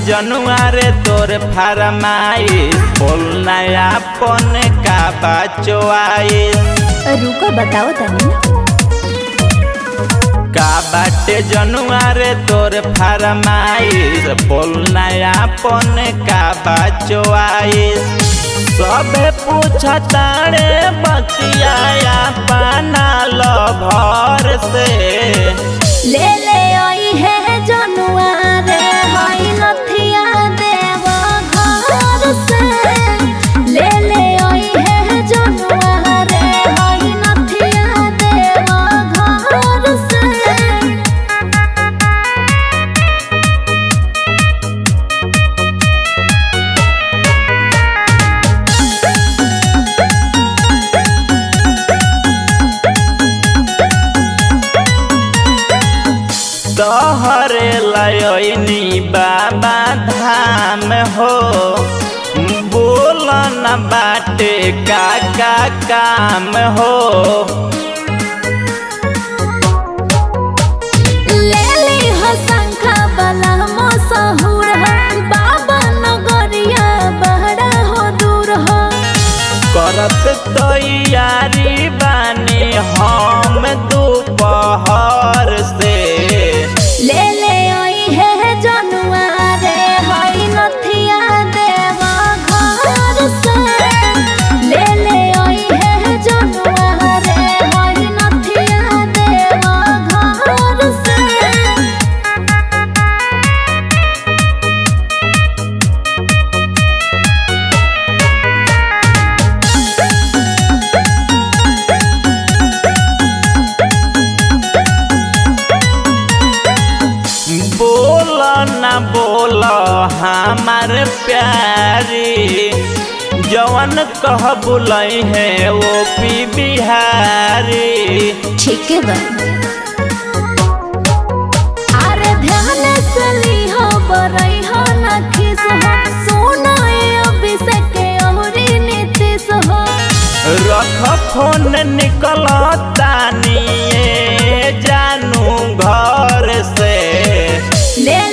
जनुआ रे तोर फरमाइश बोल नया पन का बचवाइश रुको बताओ तनी का बाटे जनुआ रे तोर फरमाइश बोल नया पन का बचवाइश सबे पूछता रे बतिया पाना लो भर से ले ले आई है जनुआ रे हाई नथिया देव घर से ले ले आई है जनुआ रे हाई नथिया देव घर से तोहरे लयनी बाबा धाम हो बोल न बाटे का का काम हो ले ली हो शंखा वाला मसहूर हो बाबा नगरिया बहरा हो दूर हो करत तैयारी बानी हम दोपहर से ले ले आई है जनुआ रे हाई नथिया देव घर से ले ले आई है जनुआ रे हाई नथिया देव घर से बोल न बोल हमार प्यारी जवन कह बुलई है वो पी बिहारी ठीक है बा अरे ध्यान से ली हो बरई हो ना खिस हो सुनो ए अभिषेक औरी नीतीश हो रख फोन निकल तानिए जानू घर से ले